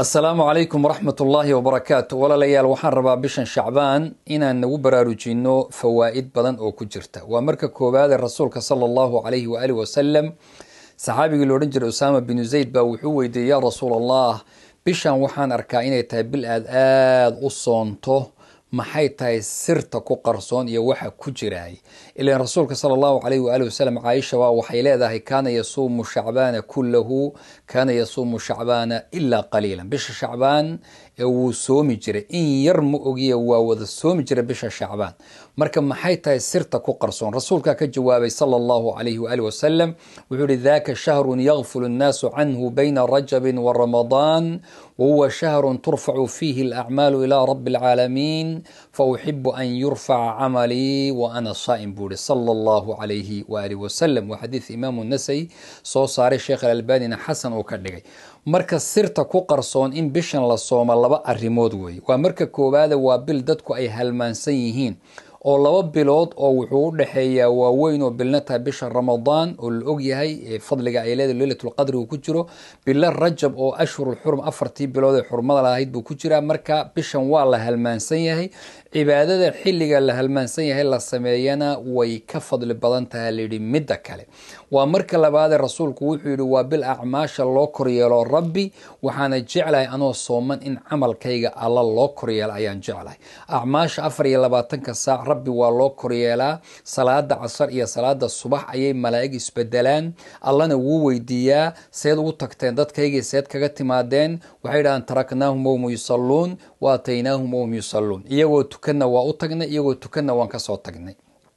asalaamu calaykum waraxmat ullaahi wabarakaatu walaalayaal waxaan rabaa bishan shacbaan inaan nagu baraarujinno fawaa'id badan oo ku jirta waa marka koowaade rasuulka sala allahu calayhi waaalih wasalam saxaabigii lo odhan jiray usaama binu zayd baa wuxuu weydiiyey yaa rasuul allah bishan waxaan arkaa inay tahay bil aad aada u soonto maxay tahay sirta ku qarsoon iyo waxa ku jiraay ilan rasuulka sala allahu calayhi waali wasalam caaisha waa waxay leedahay kaana yasuumu shacbaana kullahu kaana yasuumu shacbaana ilaa qaliilan bisha shacbaan ee wuu soomi jiray in yar ma ogiya waa wada soomi jiray bisha shacbaan marka maxay tahay sirta ku qarsoon rasuulkaa ka jawaabay sala allahu calayhi waali wasalam wuxuu ihi daka shahrun yakfulu nnaasu canhu bayna rajabin wa ramadaan wahuwa shahrun turfacu fiihi alacmaalu ilaa rabi alcaalamiin fauxibu an yurfaca camalii wa ana saa'im buu ihi sala allahu calayhi waaalih wasalam waa xadiid imaamu nasai soo saaray sheekh alalbanina xasan uu ka dhigay marka sirta ku qarsoon in bishan la soomo laba arrimood weeye waa marka koowaada waa bil dadku ay halmaansan yihiin oo laba bilood oo wuxuu u dhexeeyaa waaweyn oo bilna tahay bisha ramadaan oo la og yahay fadliga ay leedahay leylatulqadri uu ku jiro bilo rajab oo ashhurulxurum afartii bilood ee xurmada lahayd buu ku jiraa marka bishan waa la halmaansan yahay cibaadada xilliga la halmaansan yahay la sameeyana way ka fadli badan tahay layidhi midda kale waa marka labaadee rasuulku wuxuu yidhi waa bil acmaasha loo koryeelo rabbi waxaana jeclahay anoo sooman in camalkayga alla loo koryeelo ayaan jeclahay acmaasha afar iyo labaatanka saac rabbi waa loo koryeelaa salaada casar iyo salaada subax ayay malaa'ig isbedelaan allana wuu weydiiyaa seed ugu tagteen dadkaygii seed kaga timaadeen waxay dhahaan taraknaahum wahum yusalluun wa ataynaahum wahum yusalluun iyagoo tukanna waa u tagnay iyagoo tukanna waan kasoo tagnay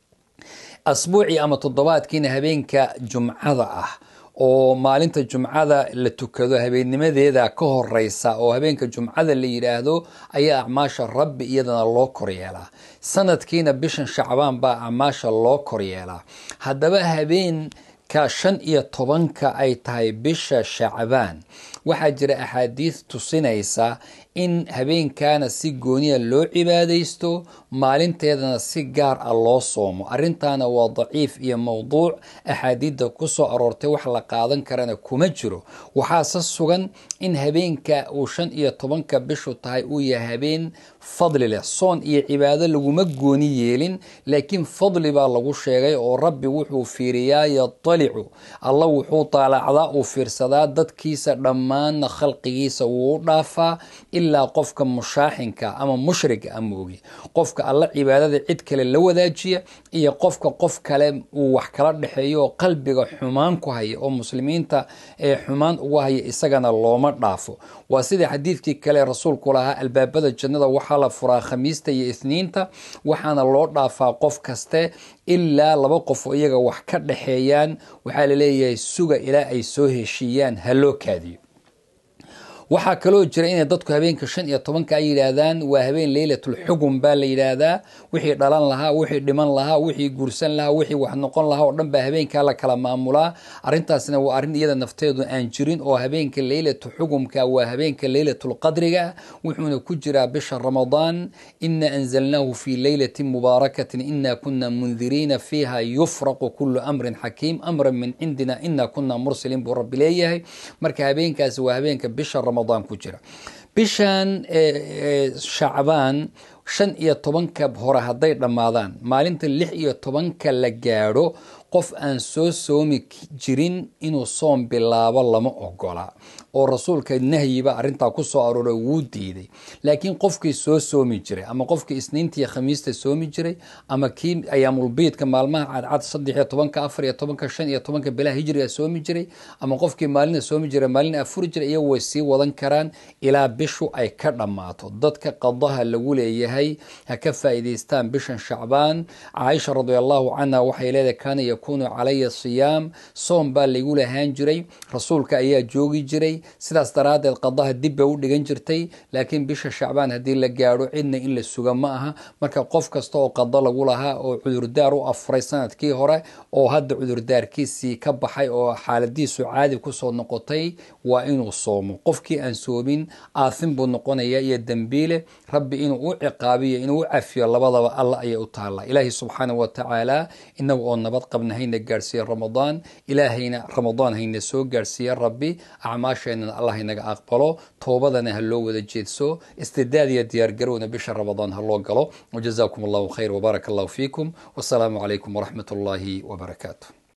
asbuucii ama toddobaadkiina habeenka jumcada ah oo maalinta jumcada la tukado habeennimadeeda ka horeysa oo habeenka jumcada la yidhaahdo ayaa acmaasha rabbi iyadana loo koryeelaa sanadkiina bishan shacbaan baa acmaasha loo koryeelaa haddaba habeenka shan iyo tobanka ay tahay bisha shacbaan waxaa jira axaadiis tusinaysa in habeenkaana si gooniya loo cibaadaysto maalinteedana si gaar ah loo soomo arrintaana waa daciif iyo mowduuc axaadiidda ku soo aroortay wax la qaadan karana kuma jiro waxaase sugan in habeenka uu shan iyo tobanka bishu tahay uu yahay habeen fadli leh soon iyo cibaado laguma gooni yeelin laakiin fadli baa lagu sheegay oo rabbi wuxuu fiiriyaa yatalicu alla wuxuu taalacdaa uu fiirsadaa dadkiisa dhammaanna khalqigiisa wuu u dhaafaa ilaa qofka mushaaxinka ama mushriga ama ogi qofka alla cibaadada cid kale la wadaajiya iyo qofka qof kale uu wax kala dhexeeyo oo qalbiga xumaan ku haya oo muslimiinta ee xumaan ugu haya isagana looma dhaafo waa sida xadiidkii kale rasuulku lahaa albaabada jannada waxaa la furaa khamiista iyo isniinta waxaana loo dhaafaa qof kaste ilaa laba qof oo iyaga wax ka dhexeeyaan waxaa laleeyahay suga ilaa ay soo heshiiyaan ha loo kaadiyo waxaa kaloo jira inay dadku habeenka shan iyo tobanka ay yidhaahdaan waa habeen leylatul xugum baa la yidhaahdaa wixii dhalan lahaa wixii dhiman lahaa wixii guursan lahaa wixii wax noqon lahaa oo dhan baa habeenkaa la kala maamulaa arrintaasna waa arrin iyada nafteedu aan jirin oo habeenka leylatu xugumka waa habeenka leylatul qadriga wuxuuna ku jiraa bisha ramadaan ina anzalnaahu fi leylatin mubaarakatin ina kuna mundiriina fiiha yufraqu kulu amrin xakiim amran min cindina ina kuna mursiliin buu rabbi leeyahay marka habeenkaasi waa habeenka bisha ku jira bishan shacbaan shan iyo tobanka hore hadday dhammaadaan maalinta lix iyo tobanka la gaadho qof aan soo soomi jirin inuu soom bilaabo lama ogola oo rasuulka nahyiba arrintaa ku soo arooray wuu diiday laakiin qofkii soo soomi jiray ama qofkii isniintiiyo khamiista soomi jiray ama kii ayaamulbiidka maalmaha cadcad saddex iyo tobanka afar iyo tobanka shan iyo tobanka bilaha hijriga soomi jiray ama qofkii maalina soomi jiray maalina afuri jiray iyagu way sii wadan karaan ilaa bishu ay ka dhammaato dadka qadaha lagu leeyahay ha ka faa'iidaystaan bishan shacbaan caaisha radi allahu canha waxay leedahay kaana yakuunu calaya siyaam soom baa laygu lahaan jiray rasuulka ayaa joogi jiray sidaas daraaddeed qadaha dib bay u dhigan jirtay laakiin bisha shacbaan haddii la gaadho cidna in la suga ma aha marka qof kasta oo qado lagu lahaa oo cudurdaar u afuray sanadkii hore oo hadda cudurdaarkiisii ka baxay oo xaaladiisu caadi kusoo noqotay waa inuu soomo qofkii aan soomin aafin buu noqonaya iyo dembiile rabbi inuu u ciqaabiyo inuu u cafiyo labadaba alla ayay u taalla ilaahi subxaana wa tacaala inagu oo nabad qabna hayna gaadhsiiya ramadaan ilaahayna ramadaan hayna soo gaadhsiiya rabbi acmaasheenana allah inaga aqbalo toobadana ha loo wada jeedso istidaad iyo diyaargarowna bisha ramadaan ha loo galo wajazaakum allahu khayr wbaaraka allahu fiikum wasalaamu calaykum waraxmat ullaahi wabarakaatu